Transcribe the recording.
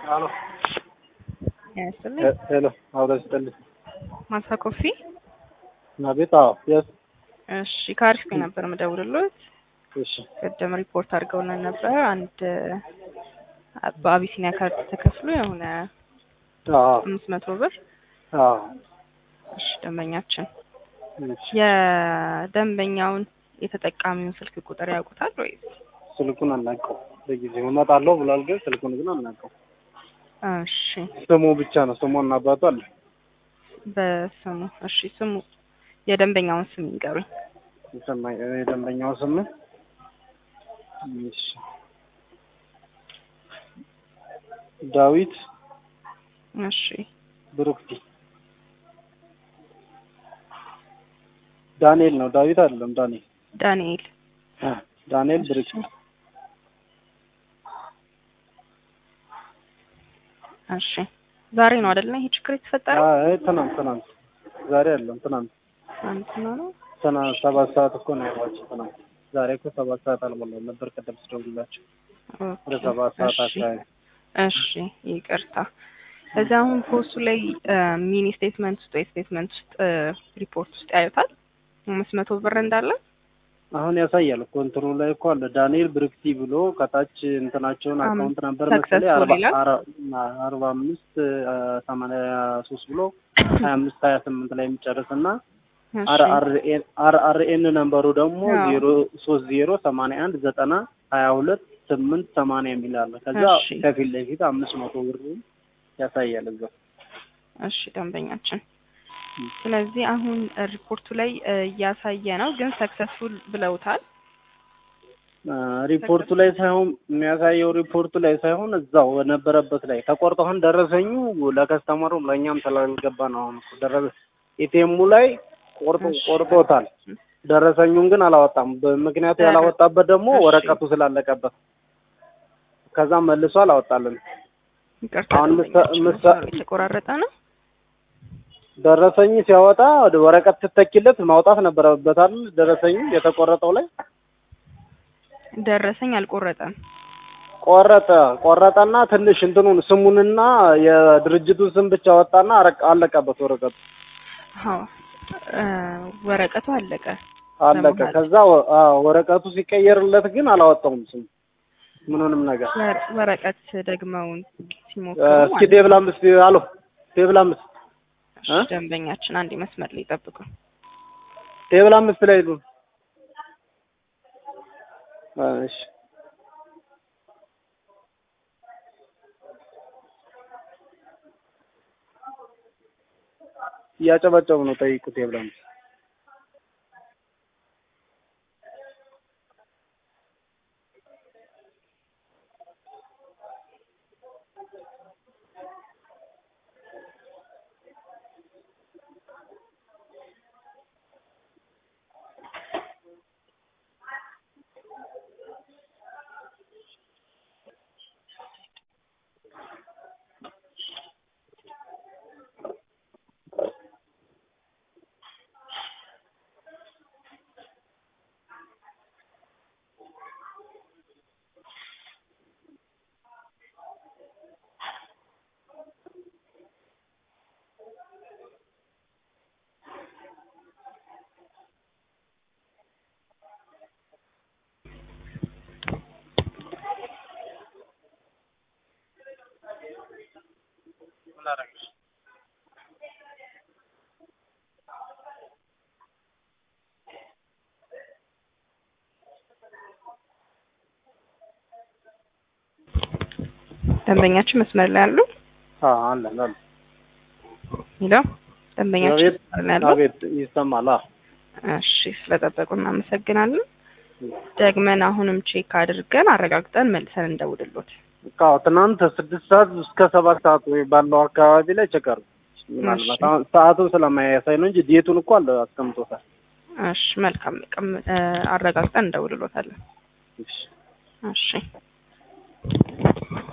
አሎ ያስልኝ ሄሎ አውራ ስጠልኝ ማሳ ኮፊ አቤት አዎ የስ እሺ ከአሪፍ ጋር ነበር የምደውልሎት እሺ ቅድም ሪፖርት አድርገውልን ነበር አንድ በአቢሲኒያ ካርድ ተከፍሎ የሆነ አዎ አምስት መቶ ብር አዎ እሺ ደንበኛችን እሺ የደንበኛውን የተጠቃሚውን ስልክ ቁጥር ያውቁታል ወይ ስልኩን አናውቀው ለጊዜው እመጣለሁ ብሏል ግን ስልኩን ግን አናውቀው እሺ ስሙ ብቻ ነው ስሙና አባቱ አለ በስሙ እሺ ስሙ የደንበኛውን ስም ይንገሩኝ የሰማኝ የደንበኛው ስም እሺ ዳዊት እሺ ብሩክቲ ዳንኤል ነው ዳዊት አይደለም ዳንኤል ዳንኤል አ ዳንኤል ብሩክቲ እሺ ዛሬ ነው አይደለ ይሄ ችግር የተፈጠረው አይ ትናንት ትናንት ዛሬ አይደለም ትናንት ትናንትና ነው ትናንት ሰባት ሰዓት እኮ ነው ያሏቸው ትናንት ዛሬ እኮ ሰባት ሰዓት አልሞላም ነበር ቅድም ስደውልላቸው ወደ ኦኬ፣ ሰባት ሰዓት እሺ አካባቢ እሺ ይቅርታ እዛ አሁን ፖስቱ ላይ ሚኒ ስቴትመንት ውስጥ ወይ ስቴትመንት ውስጥ ሪፖርት ውስጥ ያዩታል አምስት መቶ ብር እንዳለ አሁን ያሳያል እኮ እንትኑ ላይ እኮ አለ ዳንኤል ብርክቲ ብሎ ከታች እንትናቸውን አም- አካውንት ነበር successful መሰለኝ አርባ ይላል። አረ- አርባ አምስት ሰማንያ ሶስት ብሎ ሀያ አምስት ሀያ ስምንት ላይ የሚጨርስ እና እሺ አር አር ኤን አር አር ኤን ነምበሩ ደግሞ አዎ። ዜሮ ሶስት ዜሮ ሰማንያ አንድ ዘጠና ሀያ ሁለት ስምንት ሰማንያ የሚል አለ። ከዛ እሺ። ከፊት ለፊት አምስት መቶ ብር ያሳያል እዛ እሺ ደንበኛችን ስለዚህ አሁን ሪፖርቱ ላይ እ, እያሳየ ነው ግን ሰክሰስፉል ብለውታል አ፣ ሪፖርቱ ላይ ሳይሆን የሚያሳየው ሪፖርቱ ላይ ሳይሆን እዛው በነበረበት ላይ ተቆርጦ አሁን ደረሰኙ ለከስተመሩ ለእኛም ስላልገባ ነው። አሁን እኮ ደረሰ ኤቲኤሙ ላይ ቆርጦ እሺ። ቆርጦታል። ደረሰኙን ግን አላወጣም። በምክንያቱ ደረ- ያላወጣበት ደግሞ እሺ። ወረቀቱ ስላለቀበት ከዛ መልሶ አላወጣልን። ይቅርታ አሁን ምሳ- ደንበኛችን ምሳ- መስመሩ የተቆራረጠ ነው ደረሰኝ ሲያወጣ ወደ ወረቀት ስትተኪለት ማውጣት ነበረበት አይደል? ደረሰኙ የተቆረጠው ላይ ደረሰኝ አልቆረጠም ቆረጠ ቆረጠና ትንሽ እንትኑን ስሙንና የድርጅቱን ስም ብቻ ወጣና አረቅ- አለቀበት ወረቀቱ አዎ እ፣ ወረቀቱ አለቀ አለቀ። ለመሀል። ከዛ ወ- አዎ፣ ወረቀቱ ሲቀየርለት ግን አላወጣውም ስም ምኑንም ነገር። ወረ- ወረቀት ደግመው ሲሞክሩ እ፣ እስኪ ማለት ቴብል አምስት አሎ ቴብል አምስት እሺ፣ እ? ደንበኛችን አንድ መስመር ላይ ይጠብቁ ቴብል አምስት ላይ ሉ እሺ እያጨበጨቡ ነው። ጠይቁ ቴብል አምስት ደንበኛችን መስመር ላይ አሉ አዎ አለ አለ ይለው ደንበኛችን አቤት መስመር ላይ አሉ አቤት ይሰማል። አዎ እሺ ስለጠበቁ እናመሰግናለን ደግመን አሁንም ቼክ አድርገን አረጋግጠን መልሰን እንደውልሎት አዎ ትናንት ስድስት ሰዓት እስከ ሰባት ሰዓት ወይ ባለው አካባቢ ላይ ቸከሩ ምናልባት አሁን ሰዓቱን ስለማያሳይ ነው እንጂ ዴቱን እኮ አለ አስቀምጦታል። እሺ መልካም ቀም እ፣ አረጋግጠን እንደውልሎታለን እሺ እሺ